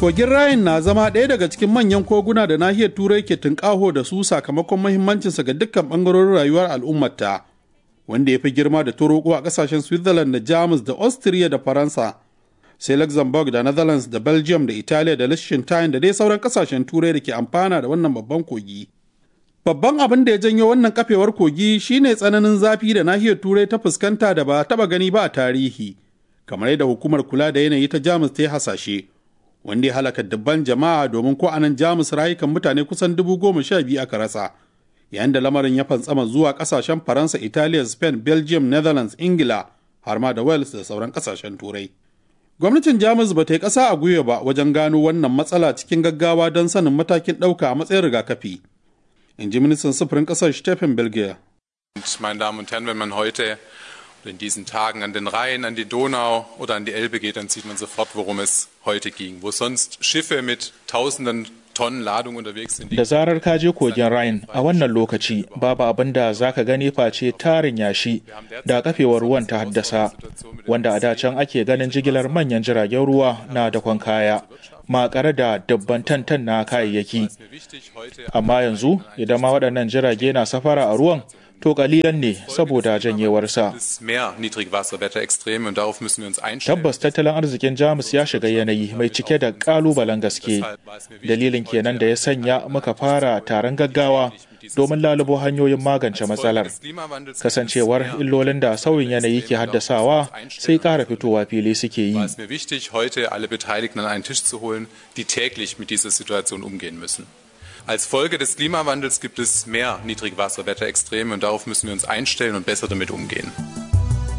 Kogin Rhine na zama ɗaya daga cikin manyan koguna da nahiyar Turai ke tunƙaho da su sakamakon mahimmancinsa ga dukkan ɓangarorin rayuwar al'ummarta, wanda ya fi girma da toroko a ƙasashen Switzerland da Jamus da Austria da Faransa, sai Luxembourg da Netherlands da Belgium da Italiya da Liechtenstein da dai sauran ƙasashen Turai da ke amfana da wannan babban kogi. Babban abin da ya janyo wannan kafewar kogi shine tsananin zafi da nahiyar Turai ta fuskanta da ba taɓa gani ba a tarihi, kamar yadda hukumar kula da yanayi ta Jamus ta yi hasashe. wanda ya halaka dubban jama'a domin ko anan jamus rayukan mutane kusan dubu goma sha biyu aka rasa yayin da lamarin ya fantsama zuwa kasashen faransa italiya spain belgium netherlands ingila har ma da wales da sauran kasashen turai gwamnatin jamus ba ta yi ƙasa a gwiwa ba wajen gano wannan matsala cikin gaggawa don sanin matakin ɗauka a matsayin rigakafi in ji ministan sufurin ƙasar stephen belgier meine Damen und Herren, wenn man heute in diesen Tagen an den Rhein, an die Donau oder an die Elbe geht, dann sieht man sofort, worum es heute ging. Wo sonst Schiffe mit tausenden Tonnen Ladung unterwegs sind. Da zarar ka je kogin Rhine a wannan lokaci babu abin da za ka gani face tarin yashi da kafewar ruwan ta haddasa wanda a da can ake ganin jigilar manyan jiragen ruwa na dakon kaya makare da dabban tantan na kayayyaki. Amma yanzu idan ma waɗannan jirage na safara a ruwan to kalilan ne saboda janyewarsa. Tabbas tattalin arzikin Jamus ya shiga yanayi mai cike da kalubalen gaske. Dalilin kenan da ya sanya muka fara taron gaggawa domin lalubo hanyoyin magance matsalar. Kasancewar illolin da sauyin yanayi ke haddasawa sai ƙara fitowa fili suke yi. Als Folge des Klimawandels gibt es mehr Niedrigwasserwetterextreme und darauf müssen wir uns einstellen und besser damit umgehen.